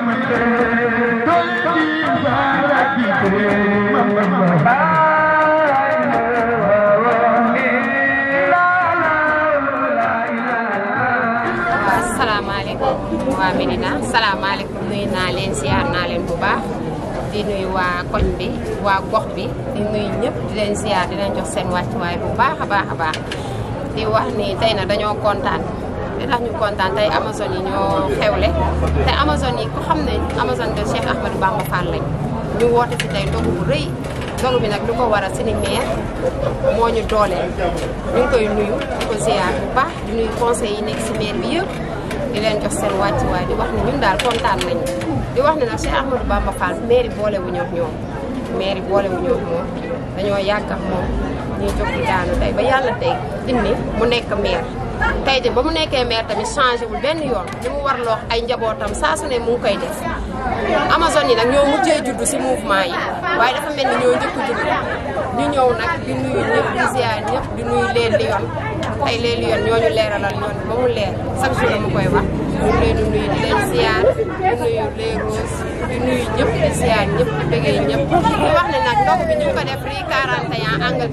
salaamaaleykum waa Médina salaamaaleykum nuyu naa leen siyaar naa leen bu baax di nuyu waa koñ bi waa gox bi di nuyu ñëpp di leen siyaar di leen jox seen wàccuwaay bu baax a baax a baax di wax ni tey na dañoo kontaan li tax ñu kontaan tey Amazone yi ñoo xewle te Amazone yi ku xam ne Amazone de Cheikh Ahmadou Bamba Fall lañ ñu woote fi tey dogu bu rëy dogu bi nag lu ko waral suñu maire moo ñu dooleel ñu ngi koy nuyu di ko ziar bu baax di nuyu conseil yi nekk si maire bi yëpp di leen jox seen wàccuwaay di wax ne ñun daal kontaan nañu di wax ne nag Cheikh Ahmadou Bamba Fall maire boole wu ñoo ñoom maire boole wu ñoo moom dañoo yàgg ak moom ñuy jóg di daanu tey ba yàlla tey indi mu nekk maire tey ji ba mu nekkee maire tamit changé wul benn yoon li mu war loox ay njabootam saa su ne mu ngi koy def Amazone yi nag ñoo mujjee juddu si mouvement yi waaye dafa mel ni ñoo njëkk juddu ñu ñëw nag di nuyu ñëpp di ziar ñëpp di nuyu leen Lyon tey leen Lyon ñoo ñu leeralal yoon ba mu leer chaque jour dama koy wax ñu leen di nuyu di leen ziar di nuyu les roses di nuyu ñëpp di ziar ñëpp di bëggee ñëpp di wax ne nag ndog bi ñu ngi ko def rue 41 angle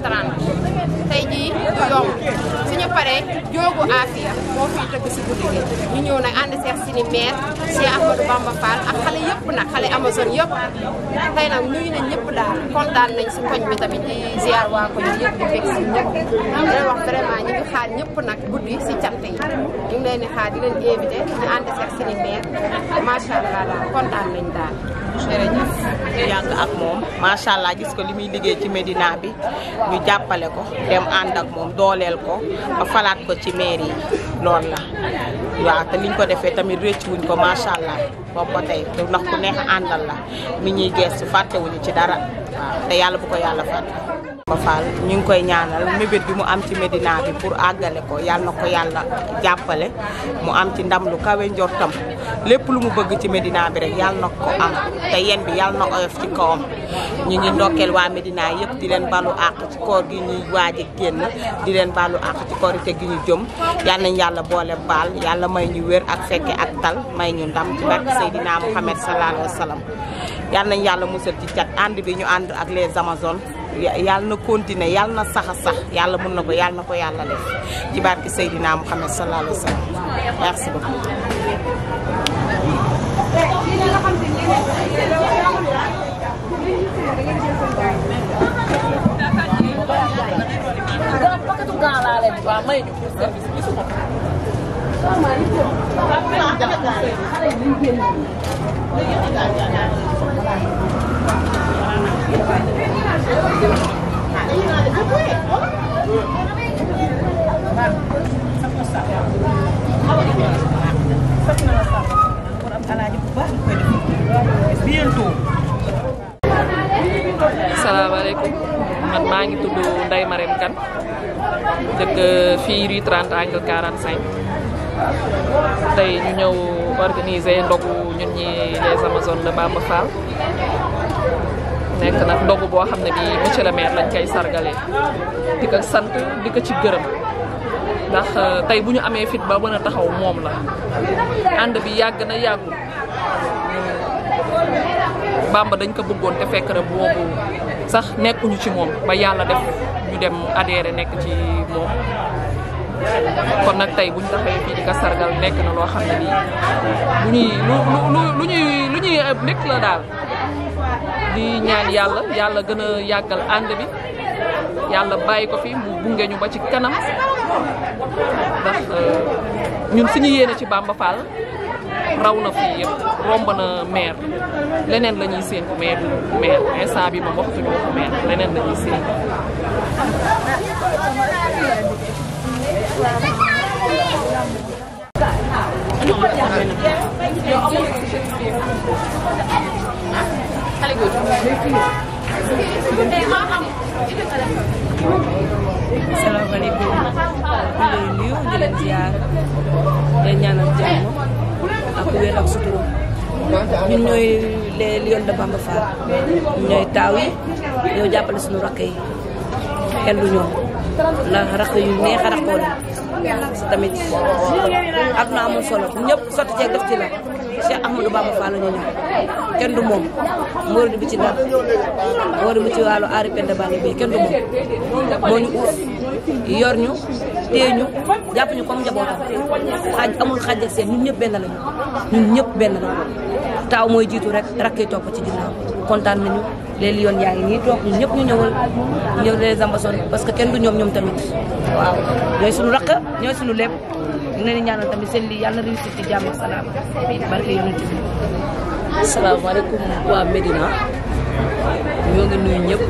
30 tey jii du yomb suñu paree joogu Afia moo fiy tëgg si guddi gi ñu ñëw nag ànd seex si ni maire Cheikh Ahmadou Bamba Fall ak xale yëpp nag xale Amazone yëpp tey nag nuyu nañ ñëpp daal kontaan nañ si koñ bi tamit di ziar waa koñ bi yëpp di fekk si ñëpp di wax vraiment ñu ngi xaar ñëpp nag guddi si cant yi ñu ngi leen di xaar di leen invité ñu ànd seex si ni maire macha allah daal kontaan nañ daal jërëjëf ñu yàgg ak moom macha allah gis ko li muy liggéey ci Médina bi ñu jàppale ko dem ànd ak moom dooleel ko ba falaat ko ci mairie yi loolu la waaw te liñ ko defee tamit rëcc wuñ ko macha allah boobu ba tey ndax ku neex àndal la mi ñuy gestu fàttewuñu ci dara waaw te yàlla bu ko yàlla fàtte. ba Fall ñu ngi koy ñaanal mébét bi mu am ci Médina bi pour àggale ko yàlla na ko yàlla jàppale mu am ci ndam lu kawe njortam lépp lu mu bëgg ci Médina bi rek yàlla na ko am te yen bi yàlla na oyof ci kawam ñu ngi ndokkeel waa Médina yëpp di leen balu àq ci koor gi ñuy waaj a génn di leen balu àq ci korite gi ñu jëm yal nañ yàlla boole baal yàlla may ñu wér ak fekke ak tal may ñu ndam ci barke Seydina Mouhamed sallallahu alayhi wa sallam yal nañ yàlla musal ci cat ànd bi ñu ànd ak les Amazones yàlla na continuer yàlla na sax a sax yàlla mun na ko yàlla na ko yàlla def ci barke Seydina Mouhamed sallallahu alayhi wa sallam merci beaucoup salaamaaleykum man maa ngi tudd Ndeye Marème Kane dëkk fii rue 30 angle 45 tey ñu ñëw organiser ndogu ñun ñi les Amazones de Bamba Fall nekk nag ndogu boo xam ne bi monsieur le maire lañ koy sargalee di ko sant di ko ci gërëm ndax tey bu ñu amee fit ba mën a taxaw moom la ànd bi yàgg na yàggul Bamba dañ ko bëggoon te fekk na boobu sax nekkuñu ci moom ba yàlla def ñu dem adhéré nekk ci moom kon nag tey bu ñu taxawee fii di ko sargal nekk na loo xam ne nii lu ñuy lu lu ñuy lu ñuy nekk la daal di ñaan yàlla yàlla gën a yàggal ànd bi yàlla bàyyi ko fi mu bunge ñu ba ci kanam ndax ñun suñu yéene ci Bamba Fall raw na fii yëpp romb na maire leneen la ñuy séentu maire maire instant bi moom waxtuñu waxu maire leneen la ñuy séentu salaamaaleykum ñu ngi lay nuyu di leen ziar di ñaanal jàmm ak wér ak sutura ñun ñooy les Lions de Bamba Fall ñooy taaw yi ñoo jàppale suñu rakk yi xel du ñoom ndax rakk yu neex a rakkoo la parce que tamit àdduna amul solo ñëpp sotti ceeg def ci la Cheikh Ahmadou Bamba Fall la ñu ñëw kenn du moom Mawlid bi ci Ndar Mawlid bi ci wàllu aari penda banga bi kenn du moom moo ñu uuf yor ñu téye ñu jàpp ñu comme njabootam xaaj amul xaaj ak seen ñun ñëpp benn lañu ñun ñëpp benn lañu taaw mooy jiitu rek rakk yi topp ci ginnaaw kontaan nañu léegi yoon yaa ngi nii toog ñun ñëpp ñu ñëwal ñëw les ambassades parce que kenn du ñoom ñoom tamit waaw ñooy suñu rakk ñooy suñu lépp ñu leen di ñaanal tamit seen lii yàlla na réussir ci jàmm ak salaam barke yonent bi asalaamaaleykum waa Médina ñoo ngi nuyu ñëpp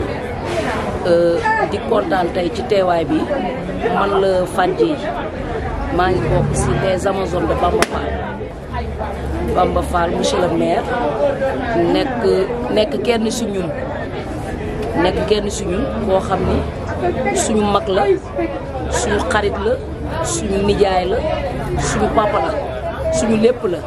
di kontaan tey ci teewaay bi man la Fadji maa ngi bokk si les Amazones de Bamba Fall Bamba Fall monsieur le maire nekk nekk kenn si ñun nekk kenn si ñun koo xam ni suñu mag la suñu xarit la suñu nijaay la suñu papa la suñu lépp la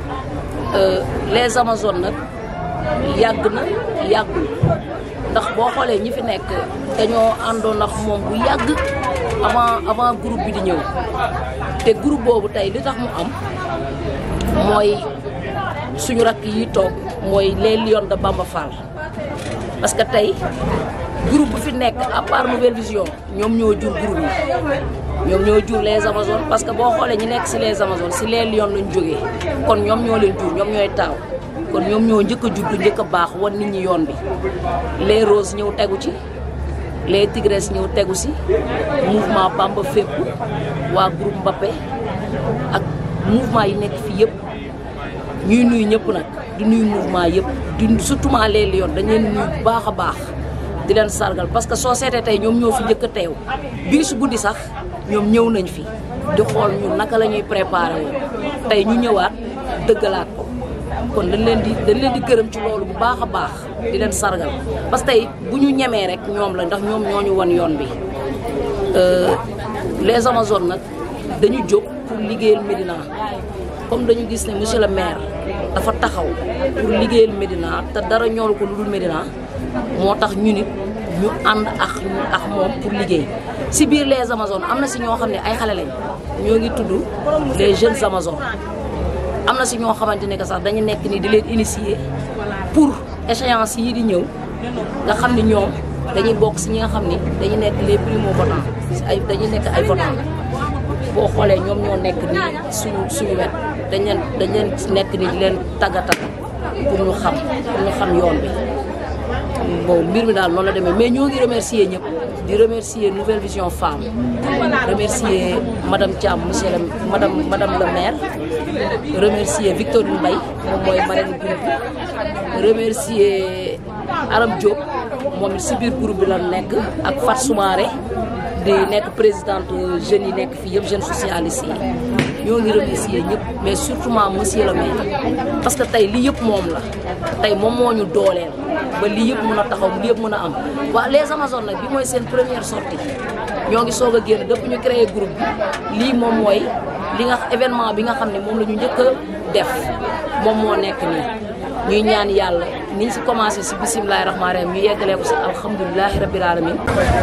les Amazones nag yàgg na yàggul ndax boo xoolee ñi fi nekk dañoo àndoon ak moom bu yàgg avant avant groupe bi di ñëw te groupe boobu tey li tax mu am mooy suñu rakk yi toog mooy les Lions de Bamba Fall parce que tey groupe bu fi nekk à part Nouvelle Vision ñoom ñoo jur groupe yi ñoom ñoo jur les Amazones parce que boo xoolee ñi nekk si les Amazones si les Lions lañ jógee kon ñoom ñoo leen jur ñoom ñooy taaw kon ñoom ñoo njëkk a juddu njëkk a baax wan nit ñi yoon bi les Roses ñëw tegu ci les Tigres ñëw tegu si mouvement Bamba fépp waa groupe Mbappé ak mouvement yi nekk fii yëpp ñuy nuyu ñëpp nag di nuyu mouvement yëpp di surtout les Lions dañ leen nuyu bu baax a baax di leen sargal parce que soo seetee tey ñoom ñoo fi njëkk a teew bii su guddi sax ñoom ñëw nañ fi di xool ñu naka la ñuy préparé woon tey ñu ñëwaat dëggalaat ko kon dañ leen di dañ leen di gërëm ci loolu bu baax a baax di leen sargal parce que tey bu ñu ñemee rek ñoom la ndax ñoom ñoo ñu wan yoon bi les Amazones nag dañu jóg pour liggéeyal Médina comme dañu gis ne monsieur le maire dafa taxaw pour liggéeyal Médina te dara ñoolu ko lu dul Médina moo tax ñu nit ñu ànd ak ak moom pour liggéey si biir les Amazones am na si ñoo xam ne ay xale lañ ñoo ngi tudd les jeunes Amazones am na si ñoo xamante ne que sax dañu nekk ni di leen initier pour échéance yi di ñëw nga xam ni ñoom dañuy bokk si ñi nga xam ni dañu nekk les primo votants si ay dañuy nekk ay votants boo xoolee ñoom ñoo nekk ni suñu suñu wet dañ leen dañ leen nekk ni di leen tàggatal pour ñu xam pour ñu xam yoon bi bon mbir mi daal noonu la demee mais ñoo ngi remercier ñëpp di remercier Nouvelle Vision Femme remercier madame Thiam monsieur le madame madame le maire remercier Victorine Mbaye moom mooy marraine groupe bi remercier Aram Diop moom it si biir groupe bi la nekk ak Fat Soumaré di nekk présidente jeunes yi nekk fii yëpp jeunes socialistes yi ñoo ngi remercier ñëpp mais surtout monsieur le maire parce que tey lii yëpp moom la tey moom moo ñu dooleel ba lii yëpp mën a taxaw lii yëpp mën a am waaw les Amazones nag bi mooy seen première sortie ñoo ngi soog a génn depuis ñu créé groupe bi lii moom mooy li nga événement bi nga xam ne moom la ñu njëkk a def moom moo nekk nii ñuy ñaan yàlla niñ si commencé si bisimilahi rahmaani rahim ñu yeggalee ko si alhamdulilahi rabil alamin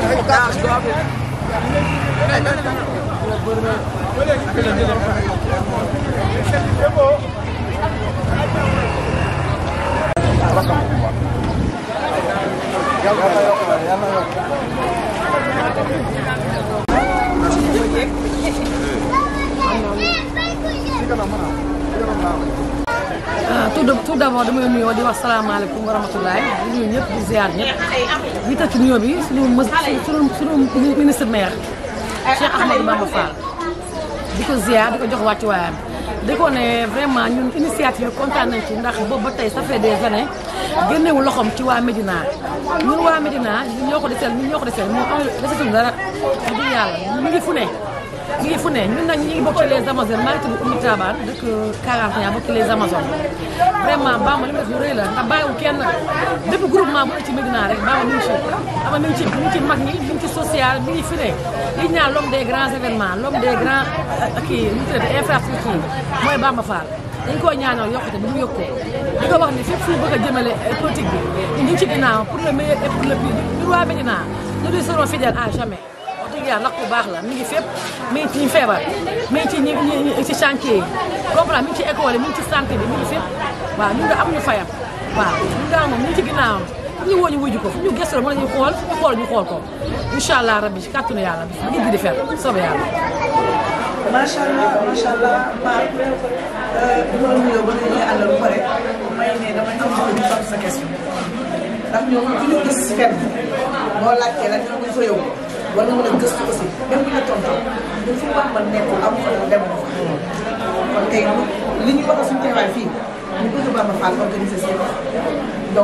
ah tout tout d'abord damay nuyoo di wax salaamaaleykum wa rahmatulah di nuyu ñëpp di ziar ñëpp di tëj ci nuyoo bi suñu mës suñu suñu ministre maire Cheikh Ahmadou Bamba Fall di ko ziar di ko jox wàccuwaayam di ko ne vraiment ñun initiative kontaan nañ ci ndax boobu ba tey ça fait des années génnewu loxoom ci waa Médina ñun waa Médina ñun ñoo ko deseel ñun ñoo ko deseel moo am desetul dara wax dëgg yàlla ñu ngi fu ne ñu ngi fu ne ñun nag ñu ngi bokk ci les Amazones maa ngi tudd Oumy Tabane dëkk 41 bokk ci les Amazones vraiment Bamba li mu def lu rëy la ndax bàyyiwul kenn bépp groupement bu ne ci Médina rek Bamba mi ngi ci ama mi ngi ci mi ngi ci mag ñi mi ngi ci social mi ngi fi ne li ñu naan l'homme des grands événements l'homme des grands kii nu mu tuddati infrastructure mooy Bamba Fall dañ koo ñaanal yokkute bi mu yokk ko di ko wax ni fépp fu bëgg a jëmale politique bi ñu ngi ci ginnaaw pour le meilleur et pour le pire ñun waa Médina nous lui serons fidèles à jamais wax dëgg yàlla ndax ku baax la mi ngi fépp mi ngi ci ñu feebar mi ngi ci ñi ñi ci chantier yi comprendre mi ngi ci école yi mi ngi ci santé bi mi ngi fépp waaw ñun nga am ñu fayam waaw ñun daal moom ñu ngi ci ginnaawam fu ñu woo ñu wuju ko fu ñu gëstu mën nañu xool fu ñu xool ñu xool ko incha allah rabbi ci kàttanu yàlla bi ngi di di fer soobee yàlla macha allah macha allah Mar loolu nuyoo ba nga àndal ba pare may ne damay am bëgg ñu topp sa question ndax ñoom ku ñu gis fenn boo laajtee la ñoom ñu fa yow war nga mën a gëstu aussi même bu ñu la tontu ñun fu baax ba nekkul amu fa dem fa kon tey li ñu wax suñu teewaay fii ñu bëgg Bamba Fall organiser seen donc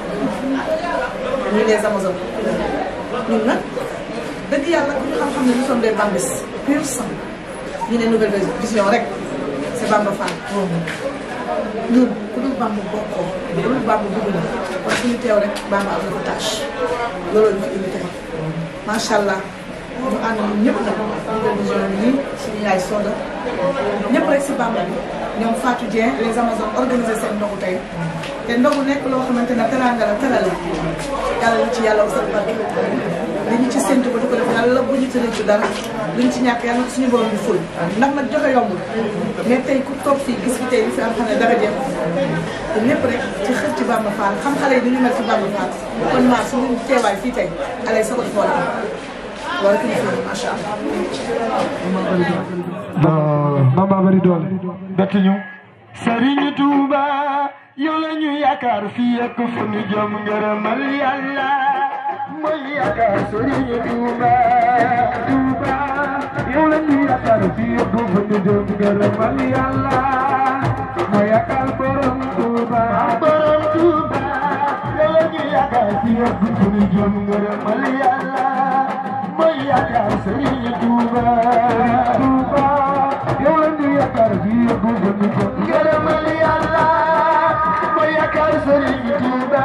ñu les Amazones ñun nag dëgg yàlla ku ñu xam-xam ne nous sommes des bambis pur sang ñu ne nouvelle vision rek c'est Bamba Fall ñun ku dul Bamba bokkoo ku dul Bamba dugg na kon suñu teew rek Bamba am na ko tâche looloo ñu fi indi tey macha allah ñu ànd ñun ñëpp nag nouvelle vision bi nii suñu yaay Soda ñëpp rek si Bamba bi ñoom Fatou Dieng les Amazones organisé seen ndogu tey te ndogu nekk loo xamante ne teraanga la terale yàlla ñu ci yàlla wasal barke li ñu ci séntu ba di ko def yàlla bu ñu tëddee ci dara li ñu ci ñàkk yàlla ko suñu borom bi ful ndax nag joxe yombul mais tey ku toog fii gis fi tey li fi am xam ne dara jeex te lépp rek ci xër ci Bamba Fall xam xale yi ni ñu mel ci Bamba Fall kon maa suñu teewaay fii tey alay sa ko def wala wala ki ñu fi macha allah. Bamba bari doole bett ñu. Serigne Touba yow la ñu yaakaar fii ak fu ñu jëm ngërëmal yàlla mooy yaakaar Serigne Touba Touba yow la ñu yaakaar fii ak fu ñu jëm ngërëmal yàlla mooy yaakaar borom Touba borom Touba yow la ñu yaakaar fii ak fu ñu jëm ngërëmal yàlla mooy yaakaar Serigne Touba Touba yow la ñu yaakaar fii ak fu ñu jëm ngërëmal yàlla mooy yaakaar Serigne Touba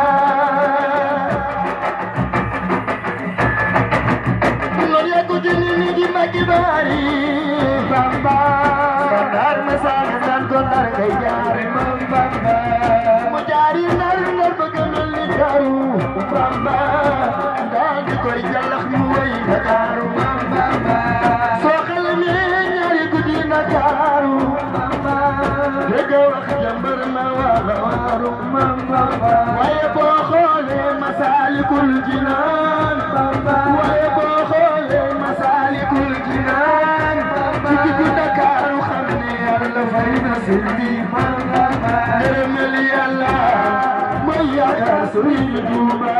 loolu yàggu ci nit ñi di màggi baari Bamba ndar ma saan naan ko ndar ngay jaare moom Bamba mu jaari nar nar ba gënal li daru Bamba daal di koy jàllax mu wéy Ndakaaru moom Bamba soo xalamee ñaari guddi Ndakaaru Bamba dégg wax jàmbar ma wala waaru moom Bamba waaye boo xoolee Masaalikul Jinaan Bamba waaye boo xoolee Masaalikul Jinaan ci diggu Ndakaaru xam ne yàlla fay na seen bi ngërëmal yàlla mooy yaakaar Sëriñ Tuuba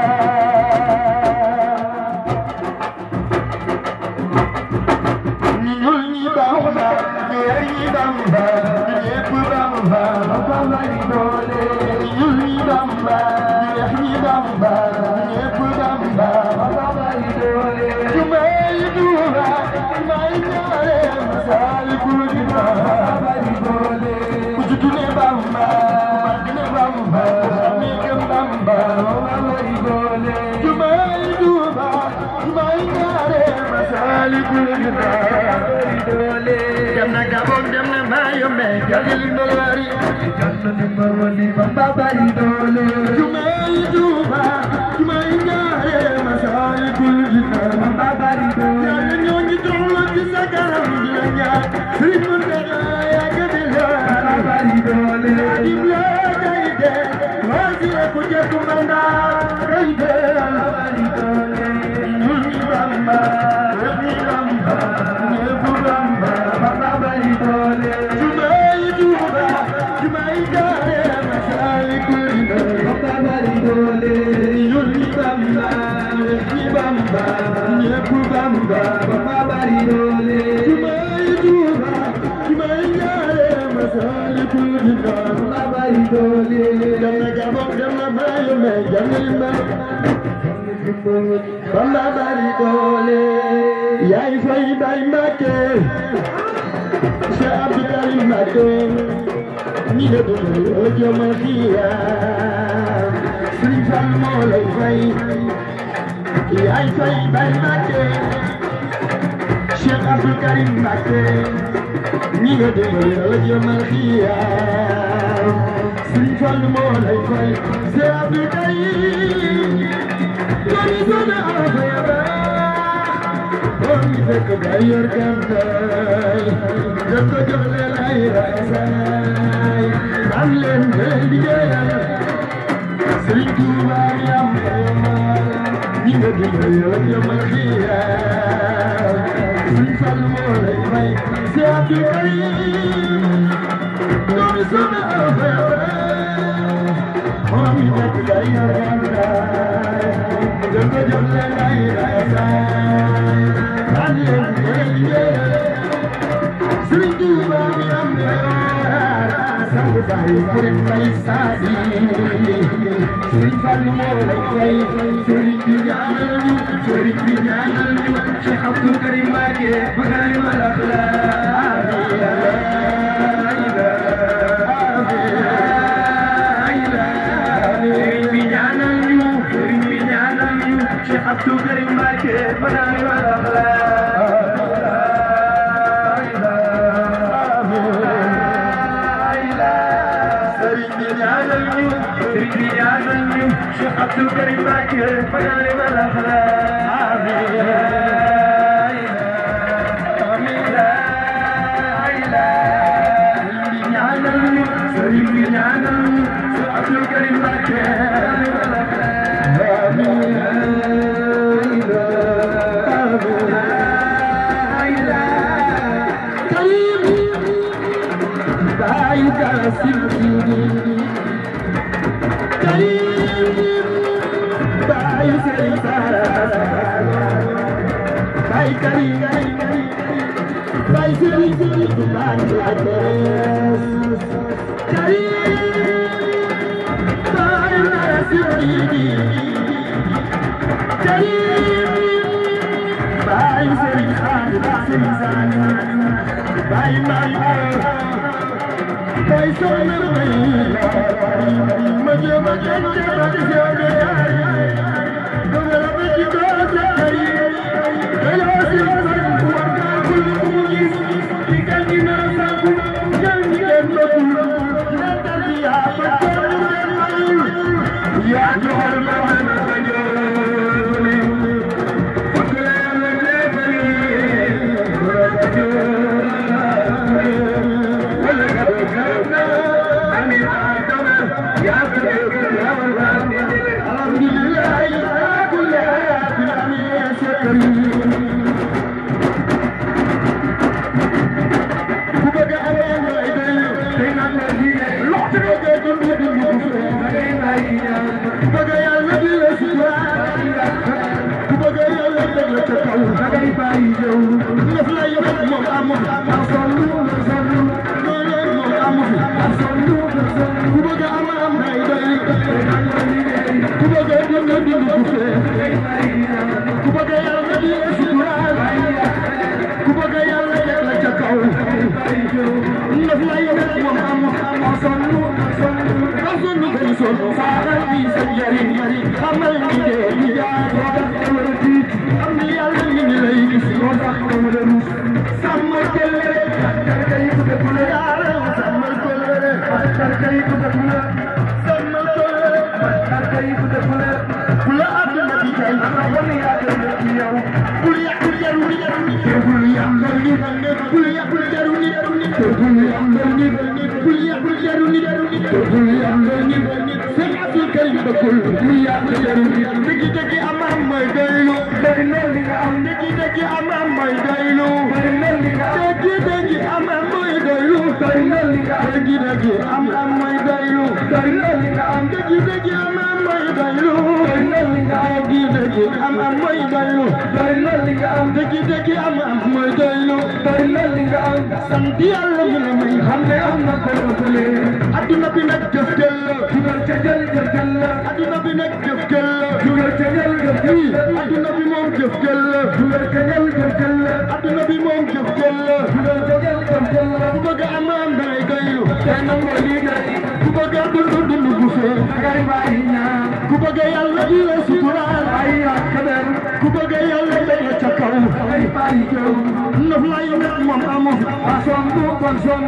ñi ñuul ñi Bamba ñi weex ñi Bamba ñi ñépp Bamba Bamba di doole ñi ñuul ñi Bamba ñi weex ñi Bamba ñi ñépp Bamba Bamba di doole jumay Tuuba jumay ñaare Masaalikul Jinaan Bamba di doole ku juddu ne Bamba ku màgg ne Bamba ku ne gëm Bamba Bamba di doole jumay Tuuba jumay ñaare Masaalikul Jinaan dem na Gabon dem na Mayombe jalil ndolwari janna ni marwali Bamba bari doole jumay Tuuba jumay ñaare Masaalikul Jinaan Bamba bari doole yàlla ñoo ngi doxlo ci sa kanam di la ñaan Sëriñ Muntaxa yàgg di la Bamba bari doole adim la kay de waasi ku jekku mandaa kay de Bamba bari doole ñun ñi Bamba ñëpp ñi Bamba ñëpp Bamba Bamba bari doole jumay Tuuba jumay jaare Masaalikul Jinaan Bamba bari doole ñun ñi Bamba ñëpp ñi Bamba ñëpp Bamba Bamba bari doole jumay Tuuba jumay jaare Masaalikul Jinaan Bamba bari doole dem na Gabon dem na Mayombe jangil ma Bamba bari doole yaay fay bay Mbàkke Cheikh Abdou Karim Mbàkke ñi la dund ojoma xiyaam Sëriñ Fall moo lay fay yaay fay bay Mbàkke Cheikh Abdou Karim Mbàkke ñi la dund ojoma xiyaam Sëriñ Fall moo lay fay Cheikh Abdou Karim Koni sona afaya ba Koni fekk nga yor gànnaay nga ko jox leen ay rasaay am leen ngay liggéeyal Sëriñ Tuuba mi am ñi nga dimbali yow jëmal xiyaam Sëriñ Fallu moo lay may si Abdul Karim doomi soxna Awa moom mi fekk nga yor gànnaay nga ko jox leen ay rasaay am leen ngay liggéeyal Sëriñ Tuuba mi am sang baay kuréel may saadi Sëriñ Fallu moo lay fay sëriñ bi ñaanal ñu sëriñ bi ñaanal ñu Cheikh Abdou Karim Mbacké Makarim al Akhlaq sëriñ bi ñaanal ñu sëriñ bi ñaanal ñu Cheikh Abdou Karim Mbacké Makarim al sëriñ bi ñaanal ñu sëriñ bi ñaanal ñu Cheikh Abdou Karim Mbacké fanaane ma la sëriñ bi ñaanal ñu Cheikh Abdou Karim Mbacké Bayu Kasim Karim Bayu Seri Sara Bayu Karim Bayu Seri Seri Bayu Adres Karim Bayu Nasiri Karim Bayu Seri Khan Seri Sara Bayu Bayu Bayu Seri ma jéem a jéem a jéem a jéem a yaay dama la ba ci doo sa kër yi dañoo si la sa ku war kaa kul ku mu gis di kan di na sa ku ñaan ñi leen bëggul leen dal di yaa ba toog ñu leen mayul yaa joxal ma man a sa jooni bëgg la yàlla neefal yi wala sa jooni wala nga doon gërëm na amin adama yaa ko dégg yaa ma laal alhamdulillah yaa ko yaa ko amin sa kër yi ku bëgg a amee ngay day day naan la di loxo bi ngay dund dund bu fee da ngay may ku bëgg a yàlla di la sutura ku bëgg a yàlla teg la ca kaw da ngay bàyyi jëw def la yëpp moom amul am sonn sonn loolu moom amul am sonn ku bëgg a am am ngay day ku bëgg a dund dund bu fee ku bëgg a yàlla di la sutura ku bëgg a yàlla teg la ca kaw ndef la yow moom am am sonn sonn ba sonn koy sonn saaxal bi sa njariñ xamal ni dee di jaar moo tax dama la tiit am ni yàlla mi ngi lay gis moo tax dama la rus sàmmal kóllëre tarka yi ko def la yaaral sàmmal kóllëre tarka yi ko def la sàmmal kóllëre tarka yi ko def la ku la àdduna di tey wan yaa gën a ci yow bul yàq jaru nit te bul yàqal nit bul yàq jaru nit te bul yàqal nit bul yàq jaru nit te bul yàqal nit seen Abdou Karim bëggul bul yàq jaru nit dëgg dëgg am am mooy doylu bari na li nga am dëgg dëgg am am mooy doylu bari na li nga am dëgg dëgg am am mooy doylu bari na li nga am dëgg dëgg am am mooy doylu bari na li nga am dëgg dëgg am am mooy doylu bari na li nga am dëgg dëgg am am mooy doylu bari na li nga am dëgg dëgg am am mooy doylu bari na li nga am sant yàlla mu la may xam ne am na ko ëppale adduna bi nag jëf jël la dugal ca jël jëf jël la adduna bi nag jëf jël la dugal ca jël jëf jël la adduna bi moom jëf jël la dugal ca jël jëf jël la adduna bi moom jëf jël la dugal ca jël jëf jël la ku bëgg am am dangay doylu te nangoo liggéey ku bëgg a dund dund bu fee dangay bàyyi ñaan ku bëgg yàlla di la suturaal ay kader ku bëgg yàlla day la ca kaw dangay bàyyi jëw ndox la yow rek moom amu a sonn kon sonn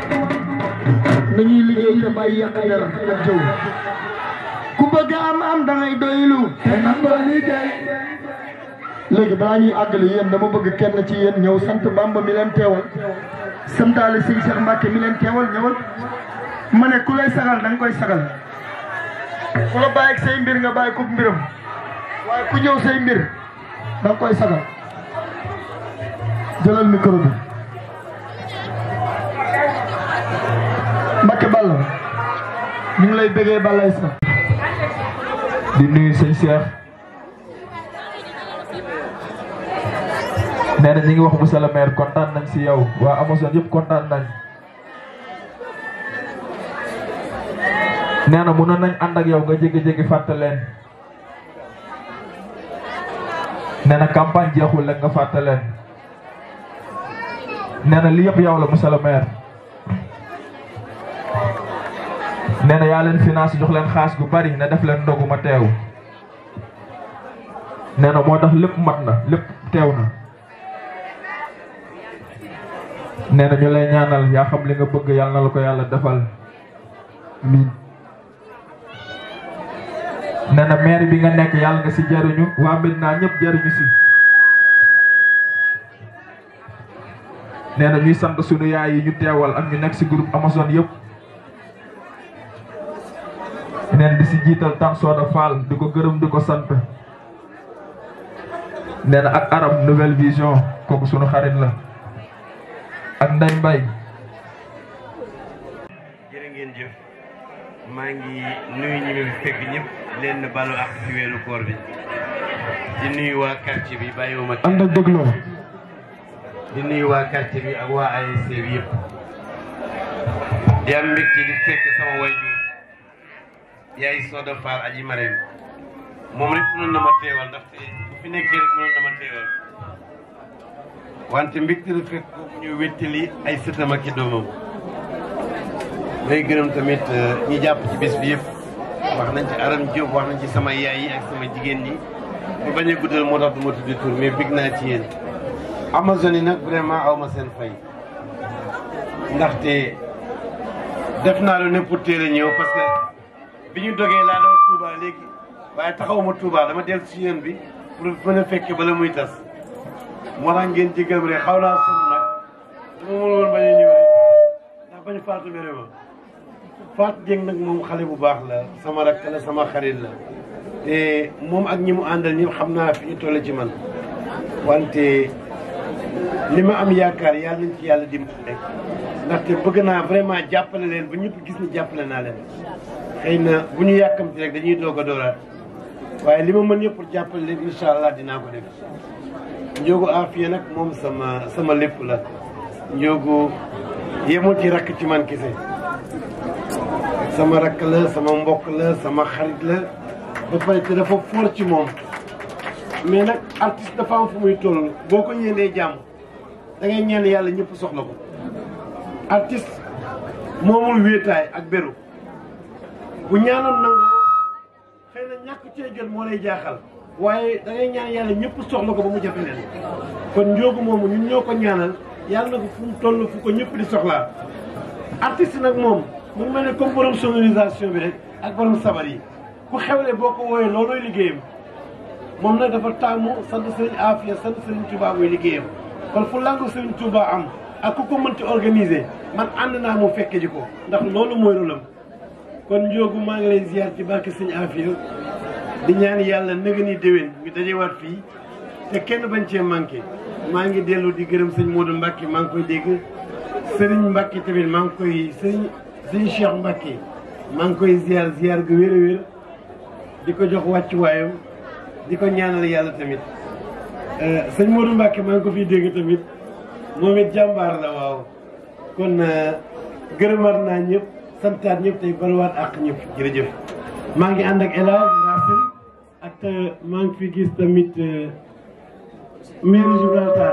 nañuy liggéey te bàyyi yàq dara ak jëw ku bëgg am am dangay doylu te nangoo liggéey léegi balaa ñuy àggale yéen dama bëgg kenn ci yéen ñëw sant Bamba mi leen teewal santaale sëñ Cheikh Mbacke mi leen teewal ñëwal ma ne ku lay sagal da nga koy sagal ku la bàyyi ak say mbir nga bàyyi ko mbiram waaye ku ñëw say mbir da nga koy sagal jëlal micro bi Mbacke Balla ñu ngi lay bëggee Balla sa di nuyu sëñ Cheikh nee na ñi ngi wax monsieur le maire kontaan nañ si yow waa Amazone yëpp kontaan nañ nee na mënoon nañ ànd ak yow nga jégi-jégi fàtte leen nee na campagne jeexul rek nga fàtte leen nee na li yëpp yow la monsieur le maire nee na yaa leen finance jox leen xaas gu bari ne def leen ndogu ma teew nee na moo tax lépp mat na lépp teew na nee na ñu lay ñaanal yaa xam li nga bëgg yàlla na la ko yàlla defal miin nee na maire bi nga nekk yàlla nga si jariñu waa Medina ñëpp jariñu si nee na ñuy sant sunu yaay yi ñu teewal ak ñu nekk si groupe Amazone yëpp neen di si jiital tan sooda Fall di ko gërëm di ko sant nee na ak Arab nouvelle vision kooku sunu xarit la ak Ndey Mbay jërë ngeen jëf maa ngi nuyu ñi ma fekk ñëpp leen balu ak ci weeru koor bi di nuyu waa quartier bi bàyyiwuma ànd ak dégloo di nuyu waa quartier bi ak waa ASC bi yëpp di am mbégte di fekk sama wayjur yaay Soda Fall aji Marème moom rek mënoon na ma teewal ndaxte bu fi nekkee rek mënoon na ma teewal wante mbégte la fekk ko ñu wéttali ay sëtam ak i doomam may gërëm tamit ñi jàpp ci bés bi yëpp wax nañ ci Aram Diop wax nañ ci sama yaay yi ak sama jigéen ñi mu bañ a guddal moo tax du ma tuddi tur mais bég naa ci yéen Amazone yi nag vraiment aw ma seen fay ndaxte def naa lu ne pour teel a ñëw parce que bi ñu dogee laa doon Touba léegi waaye taxawuma Touba dama dellu si yéen bi pour mën a fekke bala muy tas moo tax ngeen jégal ma rek xaw naa sonn nag dama mën woon bañ a ñëw rek ndax bañ faatu mere ma Fatou Dieng nag moom xale bu baax la sama rakk la sama xarit la te moom ak ñi mu àndal ñëpp xam naa fi ñu toll ci man wante li ma am yaakaar yàlla nañ ci yàlla dimbali rek ndaxte bëgg naa vraiment jàppale leen ba ñëpp gis ni jàppale naa leen xëy na bu ñu yàkkamti rek dañuy doog a dooraat waaye li ma mën yëpp pour jàppale leen incha allah dinaa ko def Njóogu Afia nag moom sama sama lépp la Njóogu yemul ci rakk ci man kese sama rakk la sama mbokk la sama xarit la ba pare te dafa foor ci moom mais nag artiste dafa am fu muy toll boo ko yéenee jàmm da ngay ñaan yàlla ñëpp soxla ko artiste moomul wéetaay ak beru bu ñaanoon nangoo xëy na ñàkk cee jot moo lay jaaxal waaye da ngay ñaan yàlla ñëpp soxla ko ba mu jafe leen kon njóogu moomu ñun ñoo ko ñaanal yàlla na ko fu mu toll fu ko ñëpp di soxlaa artiste nag moom mu ngi mel ne comme borom sonorisation bi rek ak borom sabar yi ku xewle boo ko wooyee loolooy liggéeyam moom nag dafa taamu sant Serigne Afia sant Serigne Touba muy liggéeyam kon fu langu Serigne Touba am ak ku ko mënti organiser man ànd naa mu fekke ji ko ndax loolu mooy rôlam kon njóogu maa ngi lay ziar ci barke Serigne Afia di ñaan yàlla nëga ni déwén ñu dajewaat fii te kenn bañ cee manqué maa ngi dellu di gërëm sëñ Modou Mbacke maa ngi koy dégg Serigne Mbacke tamit maa ngi koy Serigne Serigne Cheikh Mbacke maa ngi koy ziar ziar gu wér a wér di ko jox wàccuwaayam di ko ñaanal yàlla tamit sëñ Modou Mbacke maa ngi ko fiy dégg tamit moom it jàmbaar la waaw kon gërëmaat naa ñëpp santaat ñëpp tey baluwaat ak ñëpp jërëjëf maa ngi ànd ak El Hadj Racine ak maa ngi fi gis tamit maire Gibraltar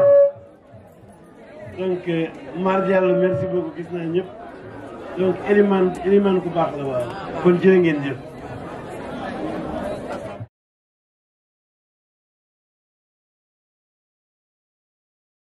donc Mar Diallo merci beaucoup gis naa ñëpp donc Elimane Elimane ku baax la waaw kon jërë ngeen jëf